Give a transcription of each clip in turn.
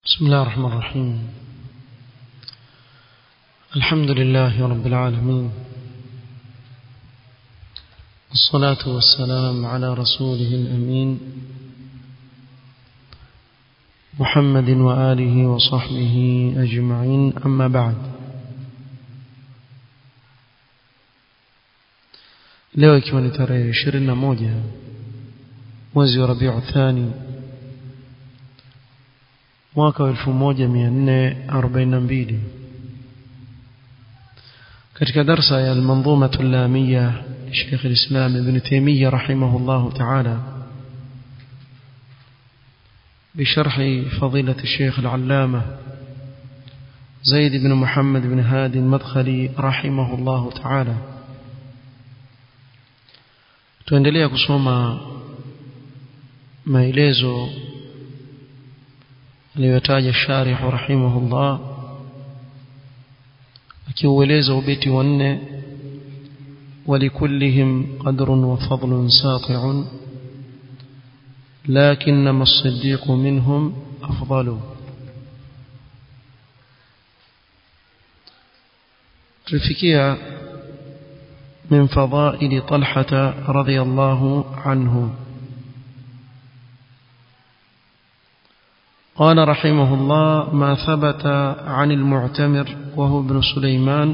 بسم الله الرحمن الرحيم الحمد لله رب العالمين والصلاة والسلام على رسوله الأمين محمد وآله وصحبه أجمعين أما بعد leo ikiwa ni tarehe ishirini na moja mwezi wa rabiu thani mwaka wa elfu moja mia nne arobaini na mbili katika darsa ya almanzumatu llamiya لشيخ الإسلام ابن تيمية رحمه الله تعالى بشرح فضيلة الشيخ العلامة زيد بن محمد بن هادي المدخلي رحمه الله تعالى tuendelea kusoma maelezo aliyotaja sharih rahimahullah akiueleza ubeti wa nne ولكلهم قدر وفضل ساطع لكنما الصديق منهم أفضل تلفكيها من فضائل طلحة رضي الله عنه قال رحمه الله ما ثبت عن المعتمر وهو ابن سليمان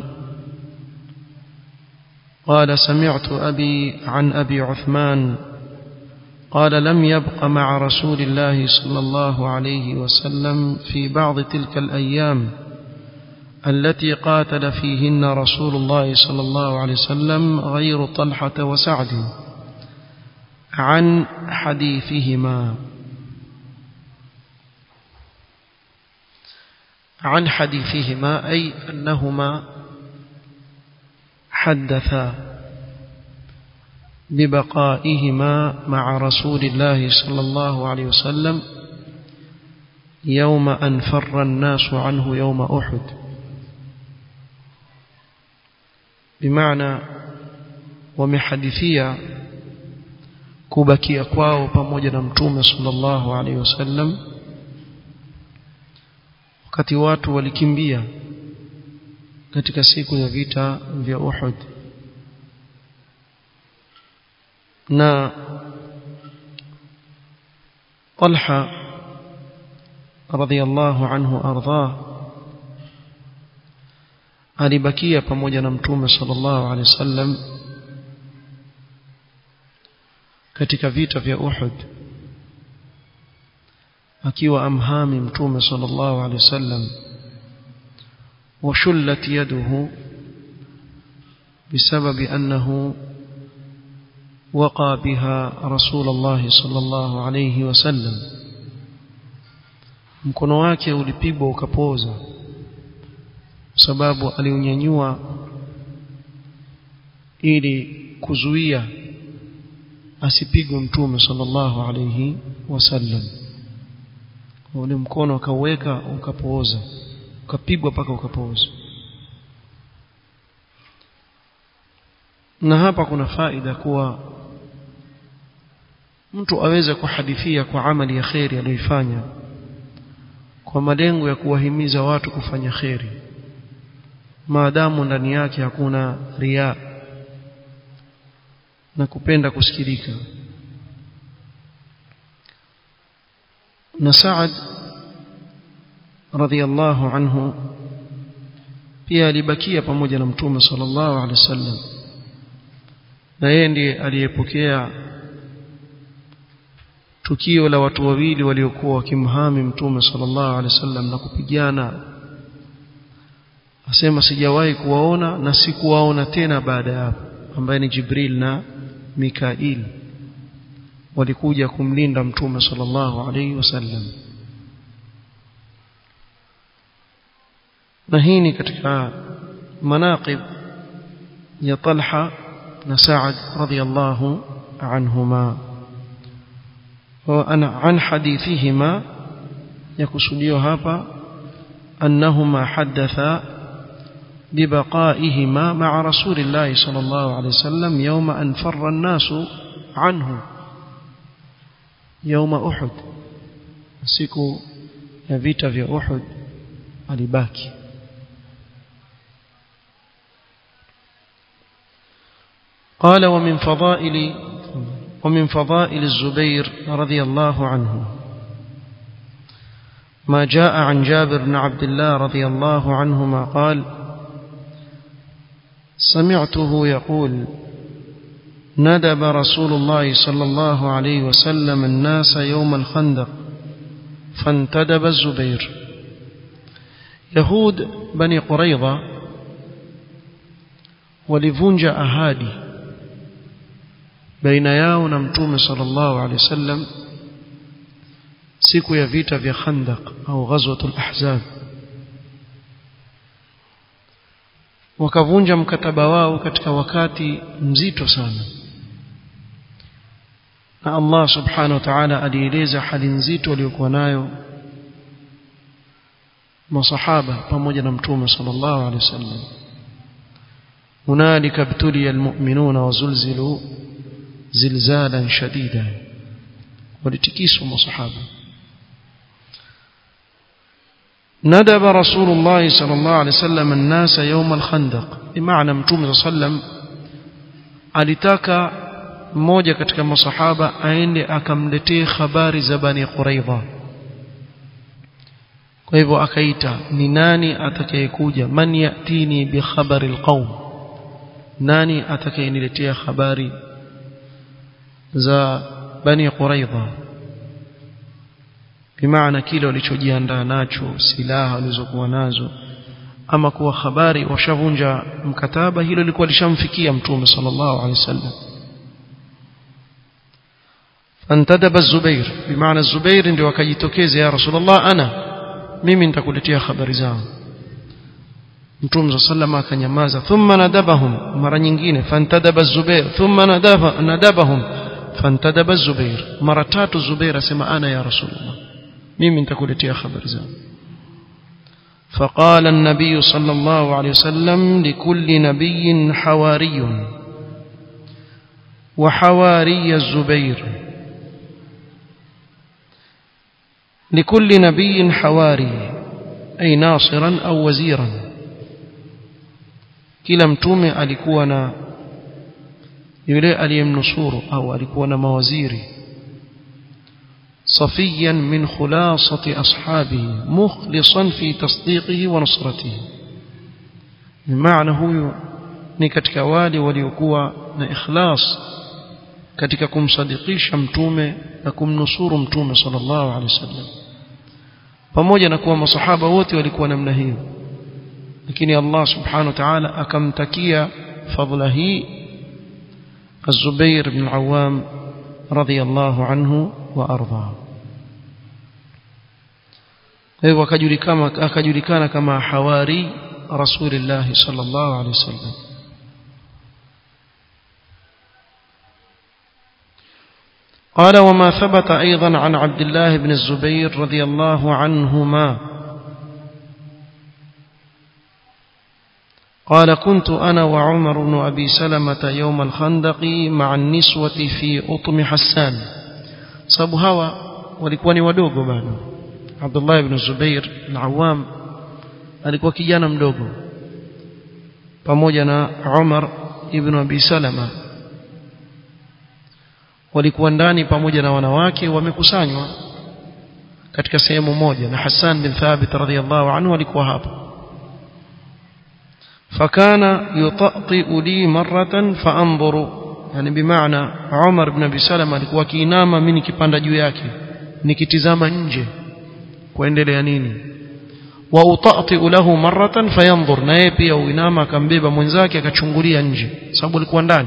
قال سمعت أبي عن أبي عثمان قال لم يبق مع رسول الله صلى الله عليه وسلم في بعض تلك الأيام التي قاتل فيهن رسول الله صلى الله عليه وسلم غير طلحة وسعد عن حديثهما عن حديثهما أي أنهما حدثا ببقائهما مع رسول الله صلى الله عليه وسلم يوم أن فر الناس عنه يوم أحد بمعنى ومحدثية kubakia kwao pamoja na mtume sallallahu alaihi wasallam wakati watu walikimbia katika siku ya vita vya Uhud na Talha radhiyallahu anhu ardhah alibakia pamoja na mtume sallallahu alaihi wasallam katika vita vya Uhud akiwa amhami mtume sallallahu alaihi wasallam وشلت يده بسبب أنه وقى بها رسول الله صلى الله عليه وسلم mkono wake ulipigwa ukapoza sababu aliunyanyua ili kuzuia asipigwe mtume sallallahu alayhi wasallam ule mkono akauweka ukapooza ukapigwa mpaka ukapooza na hapa kuna faida kuwa mtu aweze kuhadithia kwa amali ya kheri aliyoifanya kwa malengo ya kuwahimiza watu kufanya kheri maadamu ndani yake hakuna ria na kupenda kusikilika na Saad radhiallahu anhu pia alibakia pamoja na mtume sallallahu alaihi wasallam na yeye ndiye aliyepokea tukio la watu wawili waliokuwa wakimhami mtume sallallahu alaihi wasallam na kupigana asema sijawahi kuwaona na sikuwaona tena baada ya hapo ambaye ni Jibril na Mikail walikuja kumlinda mtume sallallahu alaihi wasallam na hii ni katika manaqib ya Talha na Sa'ad radhiyallahu anhuma wa an hadithihima yakusudiwa hapa annahuma haddatha ببقائهما مع رسول الله صلى الله عليه وسلم يوم أن فر الناس عنه يوم أحد siku ya vita vya Uhud alibaki قال ومن فضائل ومن فضائل الزبير رضي الله عنه ما جاء عن جابر بن عبد الله رضي الله عنهما قال سمعته يقول ندب رسول الله صلى الله عليه وسلم الناس يوم الخندق فانتدب الزبير يهود بني قريظة walivunja ahadi baina yao na mtume sallallahu alaihi wasallam siku ya vita vya Khandaq au ghazwatul Ahzab wakavunja mkataba wao katika wakati mzito sana na Allah subhanahu wa ta'ala alieleza hali nzito waliokuwa nayo masahaba pamoja na mtume sallallahu alaihi wasallam هنالك ابتلي المؤمنون وزلزلوا زلزالا شديدا ولتكيسوا مصحابه ندب رسول الله صلى الله عليه وسلم الناس يوم الخندق بمعنى متوم صلى الله عليه وسلم alitaka mmoja katika masahaba aende akamletee habari za bani quraidha kwa hivyo akaita ni nani atakayekuja man yatini bi khabari alqaum nani atakayeniletea habari za bani quraidha bimaana kile walichojiandaa nacho silaha walizokuwa nazo ama kuwa habari washavunja mkataba hilo lilikuwa lishamfikia mtume sallallahu alaihi wasallam fantadaba zubair bimaana zubair ndio akajitokeza ya rasulullah ana mimi nitakuletea habari zao mtume sallallahu akanyamaza thumma nadabahum mara nyingine fantadaba zubair thumma nadaba nadabahum fantadaba zubair mara tatu zubair asema ana ya rasulullah mimi nitakuletea habari zao فقال النبي صلى الله عليه وسلم لكل نبي حواري وحواري الزبير لكل نبي حواري أي ناصرا أو وزيرا kila mtume alikuwa na yule aliyemnusuru au alikuwa na mawaziri صفيا من خلاصة أصحابه مخلصا في تصديقه ونصرته بمعنى هو ni katika wale waliokuwa na ikhlas katika kumsadikisha mtume na kumnusuru mtume sallallahu alaihi wasallam pamoja na kuwa masahaba wote walikuwa namna hiyo lakini Allah subhanahu wa ta'ala akamtakia fadhila hii Az-Zubair ibn Awam radhiyallahu anhu wa arda hivyo akajulikana akajulikana kama hawari rasulillah sallallahu alaihi wasallam قال وما ثبت أيضا عن عبد الله بن الزبير رضي الله عنهما قال كنت أنا وعمر بن أبي سلمة يوم الخندق مع النسوة في أطم حسان sababu hawa walikuwa ni wadogo bado Abdullah ibn Zubair al-Awwam alikuwa kijana mdogo pamoja na Umar ibn Abi Salama walikuwa ndani pamoja na wanawake wamekusanywa katika sehemu moja na Hassan bin Thabit radhiyallahu anhu alikuwa hapo fakana yutati li maratan faanzuru yani bimaana Umar ibn Abi Salama alikuwa akiinama mimi nikipanda juu yake nikitizama nje kuendelea nini wa utati lahu maratan fayanzur na yeye pia uinama akambeba mwenzake akachungulia nje sababu alikuwa ndani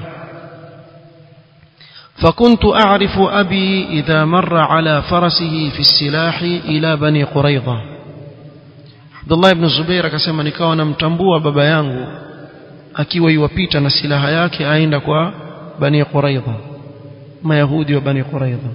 فكنت أعرف أبي إذا مر على فرسه في السلاح إلى بني قريظة عبد الله بن الزبير akasema nikawa namtambua baba yangu akiwa yuwapita na silaha yake aenda kwa بني قريظة ما يهودي وبني قريظة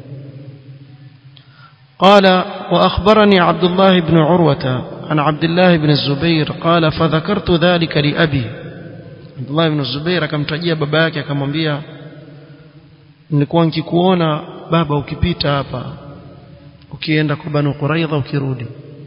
قال وأخبرني عبد الله بن عروة عن عبد الله بن الزبير قال فذكرت ذلك لأبي عبد الله بن الزبير akamtajia baba yake akamwambia nilikuwa nikikuona baba ukipita hapa ukienda kwa Banu Quraidha ukirudi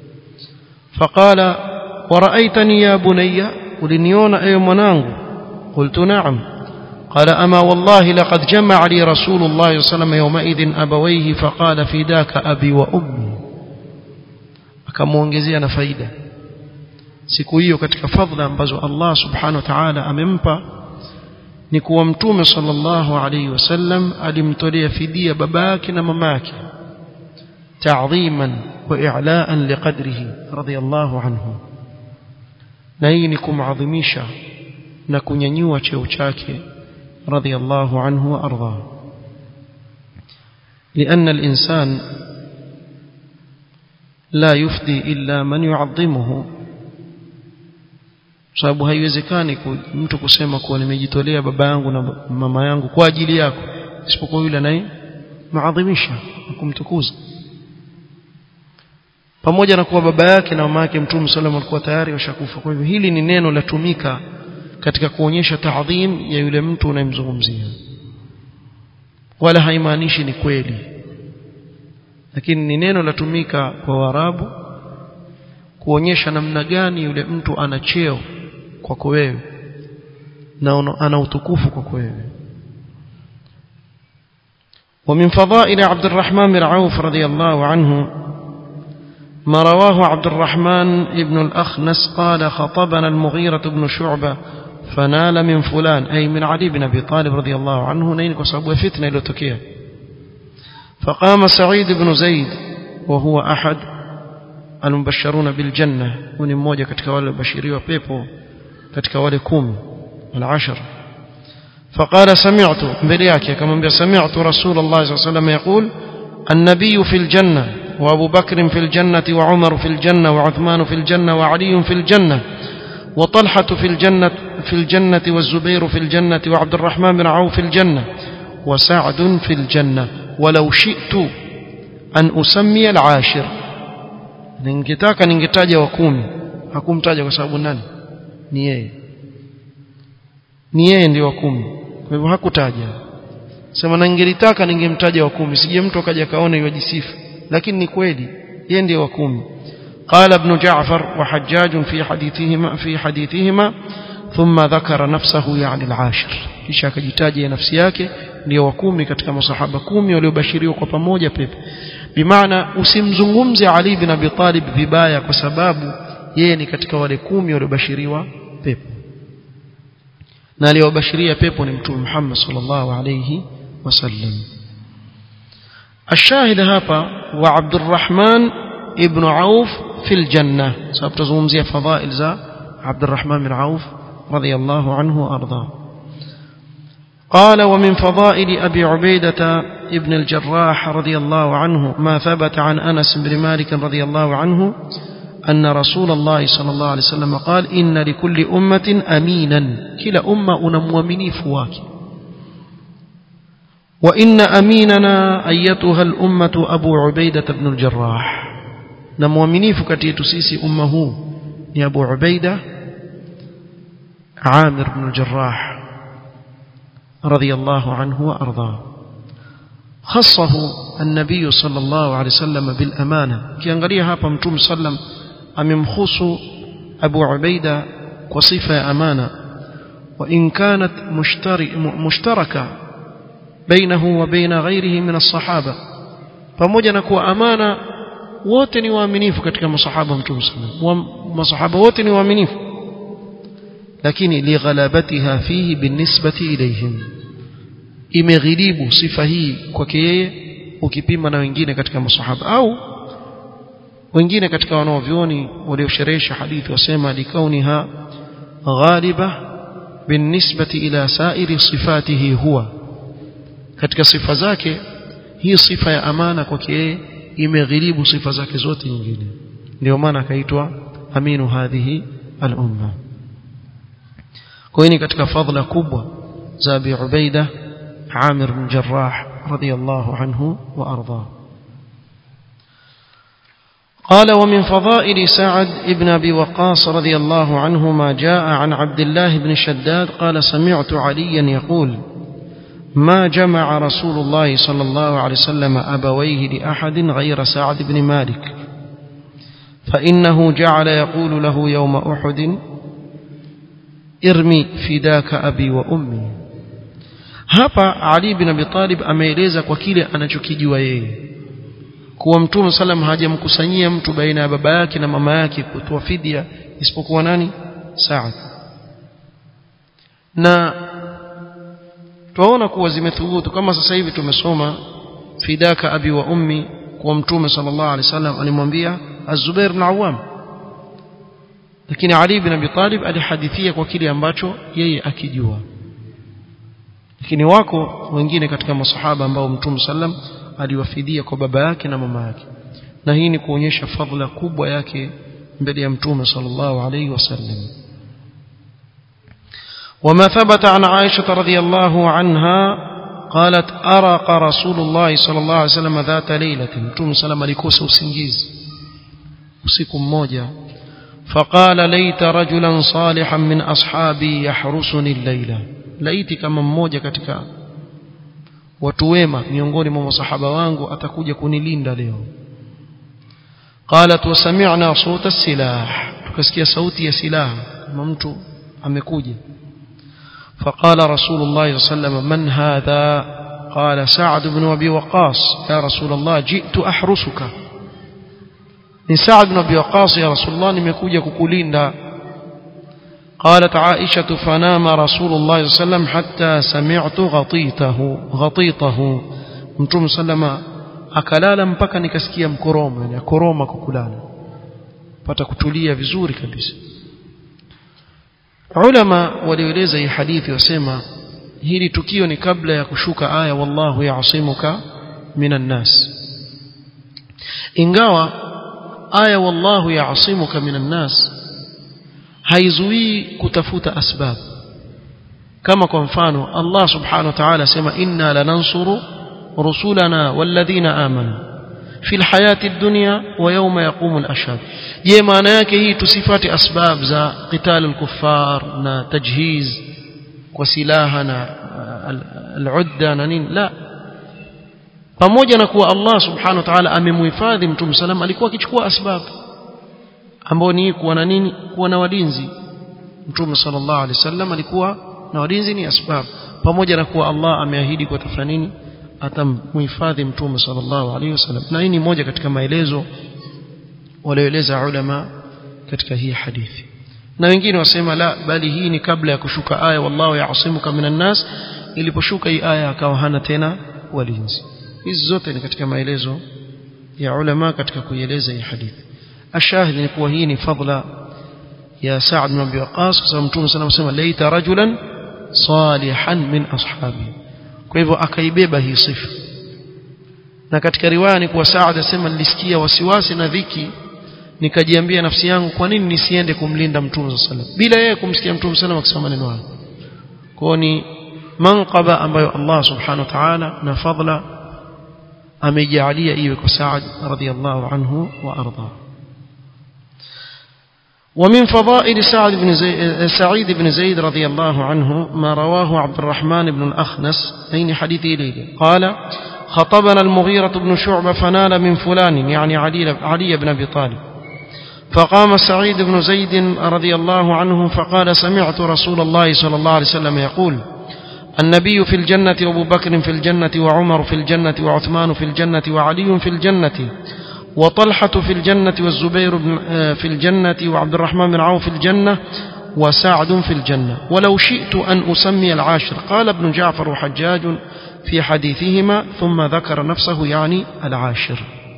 فقال ورأيتني يا بني ولنيون أي منانغ قلت نعم قال أما والله لقد جمع لي رسول الله صلى الله عليه وسلم يومئذ أبويه فقال فداك أبي وأمي akamwongezea na faida siku hiyo katika fadhila ambazo Allah subhanahu wa ta'ala amempa ni kuwa mtume sallallahu alayhi wasallam alimtolea fidia babake na mamake ta'dhiman wa i'laan liqadrihi radiyallahu anhu na hii ni kumadhimisha na kunyanyua cheo chake radiyallahu anhu wa arda لأن الإنسان لا يفدي إلا من يعظمه sababu haiwezekani mtu kusema kuwa nimejitolea baba yangu na mama yangu kwa ajili yako isipokuwa yule anaye maadhimisha na kumtukuza pamoja na kuwa baba yake na mama yake mtume sallam alikuwa tayari washakufa kwa hivyo hili ni neno latumika katika kuonyesha taadhim ya yule mtu unayemzungumzia wala haimaanishi ni kweli lakini ni neno latumika kwa Waarabu kuonyesha namna gani yule mtu ana cheo kwako wewe na ana utukufu kwako wewe ومن فضائل عبد الرحمن بن عوف رضي الله عنه ما رواه عبد الرحمن بن الأخنس قال خطبنا المغيرة بن شعبة فنال من فلان أي من علي بن أبي طالب رضي الله عنه نينك وصابوا فتنة لتكيه فقام سعيد بن زيد وهو أحد المبشرون بالجنة وني mmoja katika wale wabashiriwa pepo katika wale 10 العشر فقال سمعت mbele yake akamwambia سمعت رسول الله صلى الله عليه وسلم يقول النبي في الجنة وأبو بكر في الجنة وعمر في الجنة وعثمان في الجنة وعلي في الجنة وطلحة في الجنة في الجنة والزبير في الجنة وعبد الرحمن بن عوف في الجنة وسعد في الجنة ولو شئت أن أسمي العاشر ningetaka ningetaja wa kumi hakumtaja kwa sababu nani ni yeye ni yeye ndio wa kumi kwa hivyo hakutaja sema na ningelitaka ningemtaja wa kumi sije mtu akaja kaona yajisifu lakini ni kweli yeye ndio wa kumi قال ابن جعفر وحجاج في حديثهما في حديثهما ثم ذكر نفسه يعني العاشر kisha akajitaja nafsi yake ndio wa kumi katika masahaba kumi waliobashiriwa kwa pamoja pepo bimaana usimzungumze Ali bin Abi Talib vibaya kwa sababu yeye ni katika wale kumi waliobashiriwa pepo na aliyobashiria pepo ni mtume Muhammad sallallahu alayhi wasallam الشاهد hapa wa Abdurrahman ibn Auf fil janna sababu tuzungumzia fadhail za Abdurrahman bin Auf radiyallahu anhu arda قال ومن فضائل أبي عبيدة ابن الجراح رضي الله عنه ما ثبت عن أنس بن مالك رضي الله عنه أن رسول الله صلى الله عليه وسلم قال إن لكل أمة أمينا كلا أمة أنمومني فواك وإن أميننا أيتها الأمة أبو عبيدة بن الجراح نمومني فكتيت سيسي أمه يا أبو عبيدة عامر بن الجراح رضي الله عنه وأرضاه خصه النبي صلى الله عليه وسلم بالأمانة كيانغريها hapa mtume sallam amemkhusu Abu Ubaida kwa sifa ya amana وإن كانت مشتركة بينه وبين غيره من الصحابة pamoja na kuwa amana wote ni waaminifu katika masahaba mtume sallam masahaba wote ni waaminifu lakini lighalabatiha fihi binisbati ilayhim imeghilibu sifa hii kwake yeye ukipima na wengine katika masahaba au wengine katika wanaovyoni waliosherehesha hadithi wasema likauniha ghaliba binisbati ila sairi sifatihi huwa katika sifa zake hii sifa ya amana kwake yeye imeghilibu sifa zake zote nyingine ndio maana akaitwa aminu hadhihi al-umma kwa hiyo katika fadhila kubwa za Abi Ubaida Amir bin Jarrah radiyallahu anhu wa ardhah قال ومن فضائل سعد بن أبي وقاص رضي الله عنه ما جاء عن عبد الله بن شداد قال سمعت عليا يقول ما جمع رسول الله صلى الله عليه وسلم أبويه لأحد غير سعد بن مالك فإنه جعل يقول له يوم أحد ارمي فداك أبي وأمي hapa Ali bin Abi Talib ameeleza kwa kile anachokijua yeye kuwa Mtume salam hajamkusanyia mtu baina ya baba yake na mama yake kutoa fidia isipokuwa nani Saad na twaona kuwa zimethubutu kama sasa hivi tumesoma fidaka abi wa ummi kwa Mtume sallallahu alaihi wasallam alimwambia Az-Zubair bin Awam lakini Ali bin Abi Talib alihadithia kwa kile ambacho yeye akijua lakini wako wengine katika masahaba ambao Mtume sallam aliwafidia kwa baba yake na mama yake na hii ni kuonyesha fadhila kubwa yake mbele ya Mtume sallallahu alaihi wasallam وما ثبت عن عائشة رضي الله عنها قالت أرق رسول الله صلى الله عليه وسلم ذات ليلة متوم سلام alikosa usingizi usiku mmoja فقال ليت رجلا صالحا من أصحابي يحرسني الليلة laiti kama mmoja katika watu wema miongoni mwa masahaba wangu atakuja kunilinda leo qalat wasami'na sauta silah tukasikia sauti ya silaha kama mtu amekuja فقال رسول الله صلى الله عليه وسلم من هذا قال سعد بن أبي وقاص يا رسول الله جئت أحرسك من سعد بن أبي وقاص يا رسول الله نمكوجة ككولين قالت عائشة فنام رسول الله صلى الله عليه وسلم حتى سمعت غطيته غطيطه متوم سلم akalala mpaka nikasikia mkoromo yani akoroma kukulala pata kutulia vizuri kabisa ulama walioeleza hii hadithi wasema hili tukio ni kabla ya kushuka aya wallahu ya'simuka minan nas ingawa aya wallahu ya'simuka minan nas haizuii kutafuta asbab kama kwa mfano Allah subhanahu wa ta'ala sema inna lanansuru rusulana walladhina amanu fi alhayati ad-dunya wa yawma yaqumu al-ashhad je maana yake hii tusifate asbab za qital al-kuffar na tajhiz kwa silaha na al-udda na nini la pamoja na kuwa Allah subhanahu wa ta'ala amemhifadhi mtume salam alikuwa akichukua asbab ambao ni kuwa na nini kuwa na walinzi mtume sallallahu alaihi wasallam alikuwa na walinzi ni asbab pamoja na kuwa Allah ameahidi kwa tafanya nini atamhifadhi mtume sallallahu alaihi wasallam na hii ni moja katika maelezo walioeleza ulama katika hii hadithi na wengine wasema la bali hii ni kabla ya kushuka aya wallahu ya'simuka minan nas iliposhuka hii aya akawa hana tena walinzi hizi zote ni katika maelezo ya ulama katika kuieleza hii hadithi ashahidi ni kuwa hii ni fadla ya Sa'd bin Abi Waqqas kwa sababu Mtume sana anasema laita rajulan salihan min ashabi kwa hivyo akaibeba hii sifa na katika riwaya ni kuwa Sa'd asema nilisikia wasiwasi na dhiki nikajiambia nafsi yangu kwa nini nisiende kumlinda Mtume sallallahu bila yeye kumsikia Mtume sallallahu akisema maneno hayo kwa ni manqaba ambayo Allah subhanahu wa ta'ala na fadla amejalia iwe kwa Sa'd radhiyallahu anhu wa arda ومن فضائل سعد بن زيد سعيد بن زيد رضي الله عنه ما رواه عبد الرحمن بن الأخنس أين حديثي ليلة قال خطبنا المغيرة بن شعبة فنال من فلان يعني علي, علي بن أبي طالب فقام سعيد بن زيد رضي الله عنه فقال سمعت رسول الله صلى الله عليه وسلم يقول النبي في الجنة وابو بكر في الجنة وعمر في الجنة وعثمان في الجنة وعلي في الجنة وطلحة في الجنة والزبير في الجنة وعبد الرحمن بن عوف في الجنة وسعد في الجنة ولو شئت أن أسمي العاشر قال ابن جعفر وحجاج في حديثهما ثم ذكر نفسه يعني العاشر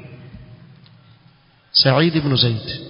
سعيد بن زيد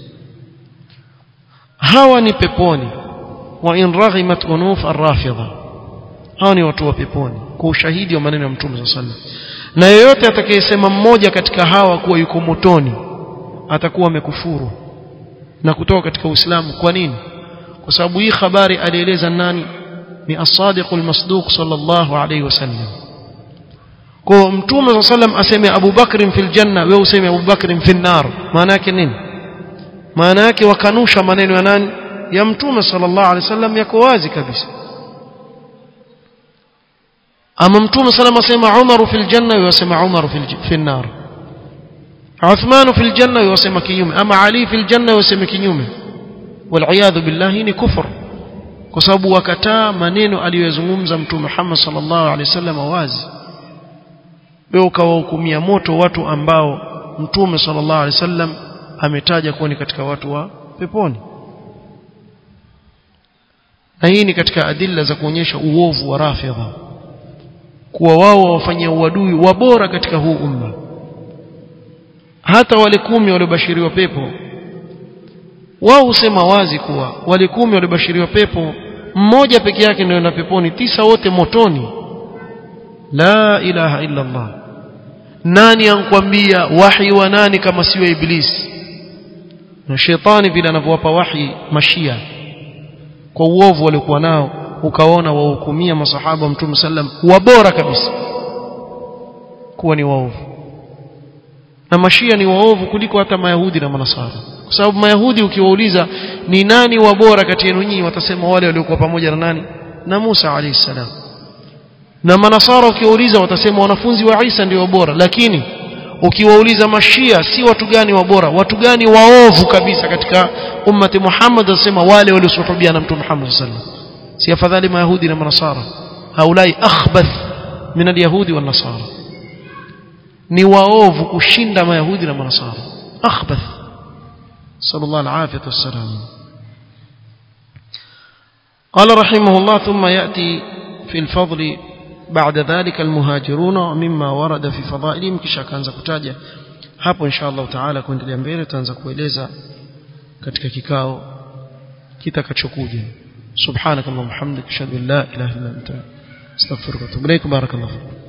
هاوني بيبوني وإن رغمت أنوف الرافضة هاوني وتوى بيبوني kwa ushahidi wa maneno ya mtume صلى الله عليه وسلم na yeyote atakayesema mmoja katika hawa kuwa yuko motoni atakuwa amekufuru na kutoka katika Uislamu kwa nini kwa sababu hii habari alieleza nani ni as-sadiq al-masduq sallallahu alayhi wasallam kwa mtume sallam aseme Abu Bakr fil janna wewe useme Abu Bakr fil nar maana yake nini maana yake wakanusha maneno ya nani ya mtume sallallahu alayhi wasallam yako wazi kabisa ama mtume salama asema Umar fil janna yasema Umar fil nar Uthman fil janna yusema kinyume ama Ali fil janna yusema kinyume wal billahi ni kufur kwa sababu wakataa maneno aliyozungumza mtume Muhammad sallallahu alaihi wasallam wazi wewe ukawahukumia moto watu ambao mtume sallallahu alaihi wasallam ametaja kuwa ni katika watu wa peponi na hii ni katika adilla za kuonyesha uovu wa rafidha kuwa wao wafanyia uadui wa bora katika huu umma hata wale kumi waliobashiriwa pepo wao husema wazi kuwa wale kumi waliobashiriwa pepo mmoja peke yake ndio na peponi tisa wote motoni la ilaha illa Allah nani ankwambia wahi wa nani kama siyo iblisi na shetani vile anavyowapa wahi mashia kwa uovu waliokuwa nao ukaona wahukumia masahaba wa mtume sallam wabora kabisa kuwa ni waovu na mashia ni waovu kuliko hata mayahudi na manasara kwa sababu mayahudi ukiwauliza ni nani wabora kati yenu nyinyi watasema wale waliokuwa pamoja na nani na Musa alayhi salam na manasara ukiwauliza watasema wanafunzi wa Isa ndio bora lakini ukiwauliza mashia si watu gani wabora watu gani waovu kabisa katika ummati Muhammad wasema wale waliosuhubia na mtume Muhammad sallallahu alaihi wasallam si afadhali mayahudi na manasara haulai akhbath min alyahudi wan nasara ni waovu kushinda mayahudi na manasara akhbath sallallahu alaihi wasallam قال رحمه الله ثم يأتي في الفضل بعد ذلك المهاجرون مما ورد في فضائلهم kisha akaanza kutaja hapo insha Allah taala kuendelea mbele tutaanza kueleza katika kikao kitakachokuja subhanakallahumma hamdika ashhadu an la ilaha illa anta astaghfiruka wa atubu ilaik barakallahu